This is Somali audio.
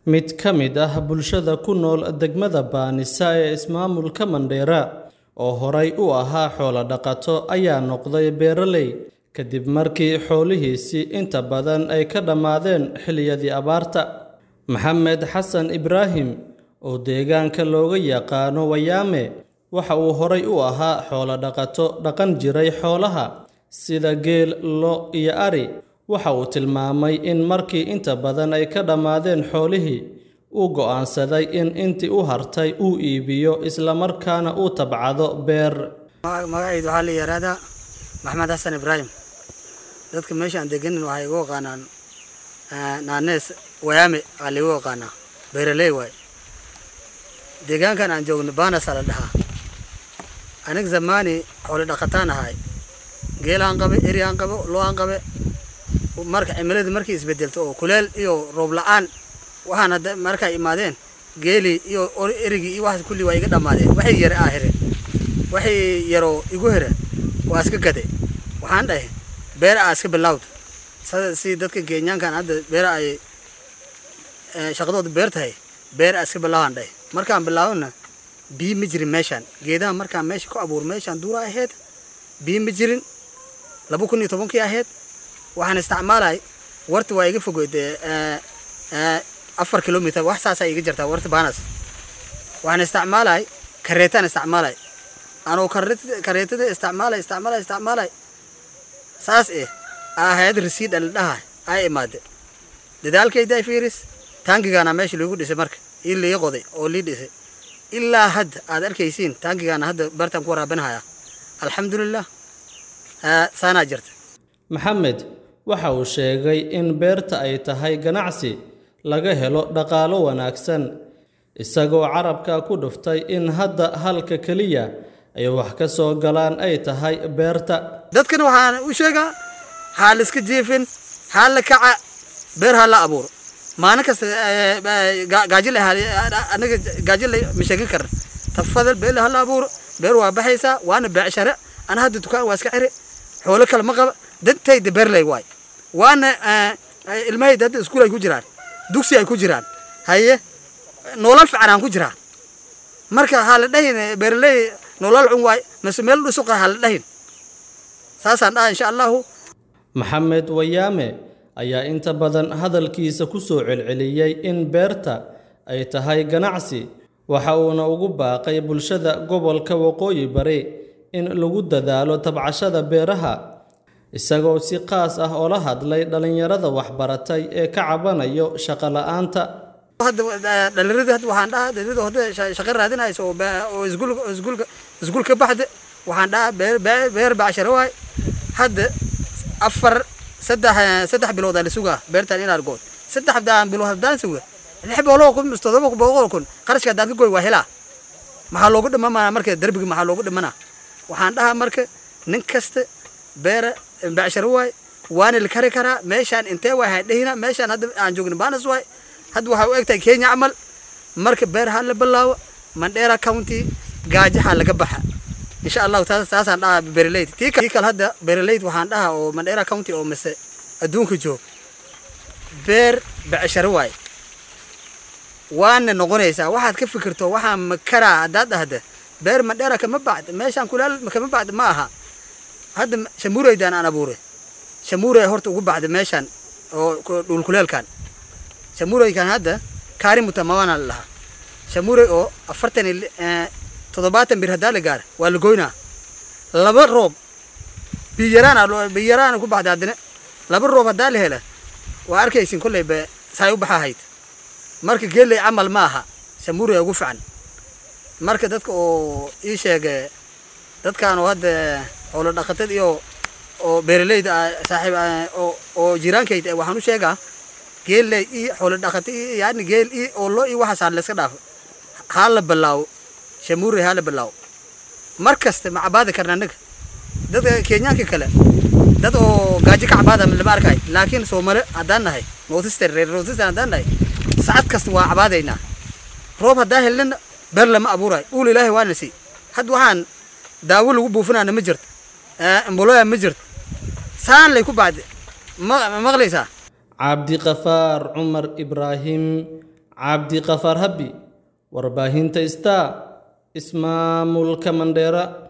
Mid ka mid ah bulshada ku nool degmada Baanisa ee ismaamulka Mandheera oo horay u ahaa xoolo dhaqato ayaa noqday beeraley kadib markii xoolihiisii inta badan ay ka dhammaadeen xilliyadii abaarta. Maxamed Xasan Ibraahim oo deegaanka looga yaqaano Wayaame waxa uu horay u ahaa xoolo dhaqato dhaqan jiray xoolaha sida geel, lo' iyo ari. Waxa uu tilmaamay in markii inta badan ay ka dhammaadeen xoolihii, uu go'aansaday in intii u hartay uu iibiyo isla markaana uu tabcado beer. magacaydu waxaa la yidhaahdaa maxamed xasan ibraahim dadka meesha aan deganin waxay igu yaqaanaan naanees wayaame aa laigu yaqaanaa beeraley waay deegaankan aan joogno baanasaa la dhahaa aniga zamaani xoolo dhaqataan ahay geelaan qabe eriaan qabe lo-aan qabe marka cimiladu markay isbedelto oo kuleel iyo roob la-aan waxaan hadda markay imaadeen geelii iyo erigii iyo waxaas kulli waa iga dhammaadeen waxay yare aa here waxay yaroo igu here waa iska gade waxaan dhahay beer aa iska bilawd si dadka kenyaankan hadda beer ay shaqadooda beer tahay beer aa iska bilaawaan dhahay markaan bilaawona biyo ma jirin meeshaan geedaha markaan meesha ku abuur meeshaan duura ahayd biyo ma jirin laba kun iyo tobankii ahayd waxaan isticmaalay warta waa iga fogeyd afar kilomitr wax saasaa iga jirtaa warta baanas waxaan isticmaalay kareetaan isticmaalay anoo kareetada isticmaalay isticmaalay isticmaalay saas eh ahayd rasiid aldhaha ay imaade dadaalkayda fiiris taangigaana meesha lagu dhisay marka ii lii qoday oo lii dhisay ilaa hadda aad arkaysiin taangigaana hadda bartaan ku waraabinahaya alxamdulilah saanaa jirta Maxamed waxa uu sheegay in beerta ay tahay ganacsi laga helo dhaqaalo wanaagsan isagoo carabka ku dhuftay in hadda halka keliya ay wax ka soo galaan ay tahay beerta dadkana waxaan u sheegaa haa la iska jiifin haa la kaca beer haa la abuuro maalin kasta gaajile anaga gaajile ma sheegin karna tafadal beer haa la abuuro beer waa baxaysaa waana beecshare ana hadda dukaan waa iska xiri xoolo kale ma qaba dantayda beerley waay waana ilmahayda hadda iskuul ay ku jiraan dugsi ay ku jiraan haye nolol fiican aan ku jiraa marka ha la dhahin beerley nolol cun waay mase meel dhusuqa ha la dhahin saasaan dhaha insha allahu Maxamed Wayaame ayaa inta badan hadalkiisa ku soo celceliyey in beerta ay tahay ganacsi waxa uuna ugu baaqay bulshada gobolka Waqooyi Bari in lagu dadaalo tabcashada beeraha isagoo si qaas ah oo la hadlay dhalinyarada waxbaratay ee ka cabanayo shaqo la'aanta dhalinyarada hadda waxaan dhahaa dhalinyarada hadda shaqo raadinayso oo oo iskuul iskuul iskuul ka baxda waxaan dhahaa beer beer bacsharo waay hadda afar saddex saddex bilood aa la sugaa beertan inaad good saddex bilood haddaan suga lix boqol kun mise todoba boqol kun qarashka haddaan ka goy waa helaa maxaa loogu dhimanaa marka derbiga maxaa loogu dhimanaa waxaan dhahaa marka nin kasta beera bacsharo waay waana la kari karaa meeshaan intee waay hadhehina meeshaan hadda aan joogna baanas waay hadda waxaa u egtahay kenya camal marka beer ha la bilaawo mandheera county gaajaha laga baxa insha allahu taas taasaan dhahaa beeraleyd tii kale hadda beeraleyd waxaan dhahaa oo mandheera county oo mise adduunka joog beer bacsharo waay waana noqonaysaa waxaad ka fikirto waxaa makaraa haddaad dhahda beer mandheera kama bacd meeshaan kulaal kama bacd ma aha hadda shamuureydaan aan abuuray shamuurey horta ugu bacda meeshaan oo dhulkuleelkan shamuureykan hadda kaarimuta mawana la dhahaa shamuurey oo afartan iyo toddobaatan bir haddaa la gaara waa la goynaa laba roob biyaraan biyaraan ku baxda haddana laba roob haddaa la hela waa arkaysin kolley be saay u baxa hayd marka geeley camal ma aha shamuurey ugu fican marka dadka oo ii sheege dadkan oo hadda xoolo dhaqatad iyo oo beeraleyda saaxiib oo jiraankayda waxaan u sheegaa geelley iyo xoolo dhaqata iyo yani geel iyo oo lo iyo waxaas haan layska dhaafo haa la bilaawo shamuurey haa la bilaawo mar kasta ma cabaadi karna annaga dadka kenyaanka kale dad oo gaajo ka cabaada lama arkay laakiin soomale haddaan nahay northeastern reer northeastern haddaan nahay sacad kasta waa cabaadaynaa roob haddaa helnana beer lama abuurayo dhuul ilaahay waana sii hadda waxaan daawo lagu buufinaana ma jirto amboloya ma jirto saan lay ku bacdi ma maqlaysaa cabdiqafaar cumar ibraahim cabdiqafaar habbi warbaahinta star ismaamulka mandheera